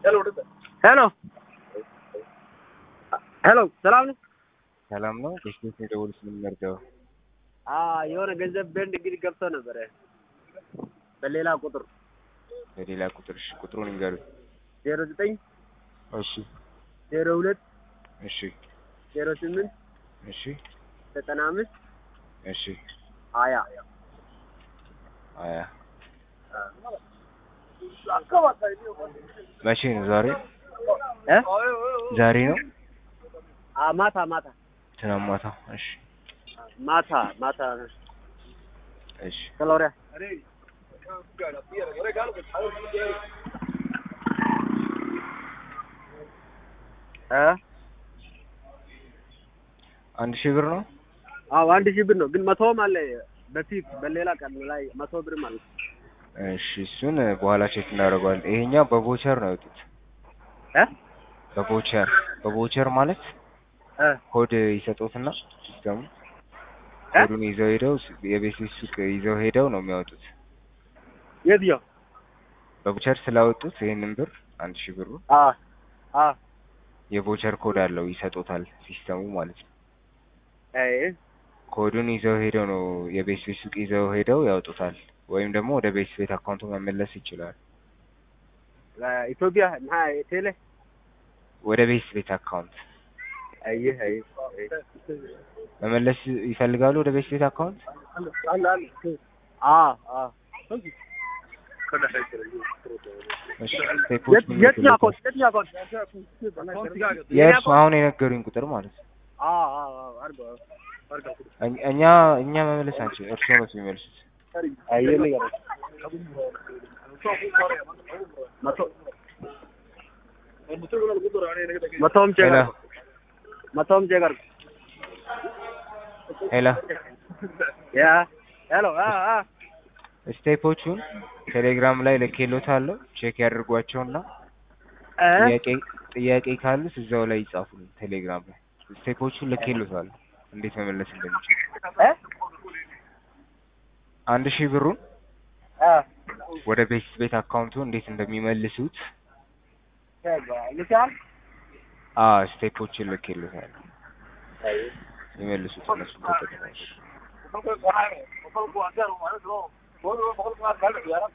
ሄሎ ሄሎ ሰላም ነው? ሰላም ነው። በስቴት የደወሉት ምን መርጃው? አዎ የሆነ ገንዘብ በንድ እንግዲህ ገብቶ ነበረ በሌላ ቁጥር በሌላ ቁጥር እሺ፣ ቁጥሩን ይንገሩኝ። ዜሮ ዘጠኝ እሺ፣ ዜሮ ሁለት እሺ፣ ዜሮ ስምንት እሺ፣ ዘጠና አምስት እሺ። ሀያ አያ መቼ ነው? ዛሬ እ ዛሬ ነው? አ ማታ ማታ ትናንት ማታ። እሺ፣ ማታ ማታ እሺ። ከሎሪያ እ አንድ ሺህ ብር ነው። አዎ አንድ ሺህ ብር ነው፣ ግን መቶም አለ በፊት በሌላ ቀን ላይ መቶ ብርም አለ። እሺ፣ እሱን በኋላ ቼክ እናደርገዋለን። ይሄኛው በቮቸር ነው ያወጡት። እ በቮቸር በቮቸር ማለት እ ኮድ ይሰጡትና ሲስተሙ እ ኮዱን ይዘው ሄደው የቤት ሱቅ ይዘው ሄደው ነው የሚያወጡት። የትኛው? በቮቸር ስላወጡት ይሄንን ብር አንድ ሺህ ብሩ አ አ የቮቸር ኮድ አለው ይሰጡታል ሲስተሙ ማለት ነው። አይ ኮዱን ይዘው ሄደው ነው የቤት ቤት ሱቅ ይዘው ሄደው ያወጡታል። ወይም ደግሞ ወደ ቤት ቤት አካውንቱ መመለስ ይችላል። ኢትዮጵያ ና ቴሌ ወደ ቤት ቤት አካውንት አይ አይ መመለስ ይፈልጋሉ። ወደ ቤት ቤት አካውንት አ አ እሺ፣ ስቴፖች ምን የትኛው ይመስላሉ? አካውንት የትኛው አካውንት? የእርሱ አሁን የነገሩኝ ቁጥር ማለት ነው። አ አ አርገው እኛ- እኛ እኛ መመለስ አንችል፣ እርሱ ነው የሚመልሱት። አይ ነገር መቶ መቶም ቼክ ሄሎ አድርገው። መቶም ቼክ አድርገው። ሄሎ ያ ሄሎ አ አ ስቴፖቹን ቴሌግራም ላይ ልኬሎታለሁ። ቼክ ያድርጓቸውና እ ጥያቄ ጥያቄ ካሉት እዛው ላይ ይጻፉልኝ ቴሌግራም ላይ። ስቴፖቹን ልኬሎታለሁ እንዴት መመለስ እንደሚችል። እ አንድ ሺህ ብሩን አ ወደ ቤት ቤት አካውንቱ እንዴት እንደሚመልሱት ልቻል አ ስቴፖችን ልኬሎታለሁ። ይመልሱት እነሱ ተጠቅመው።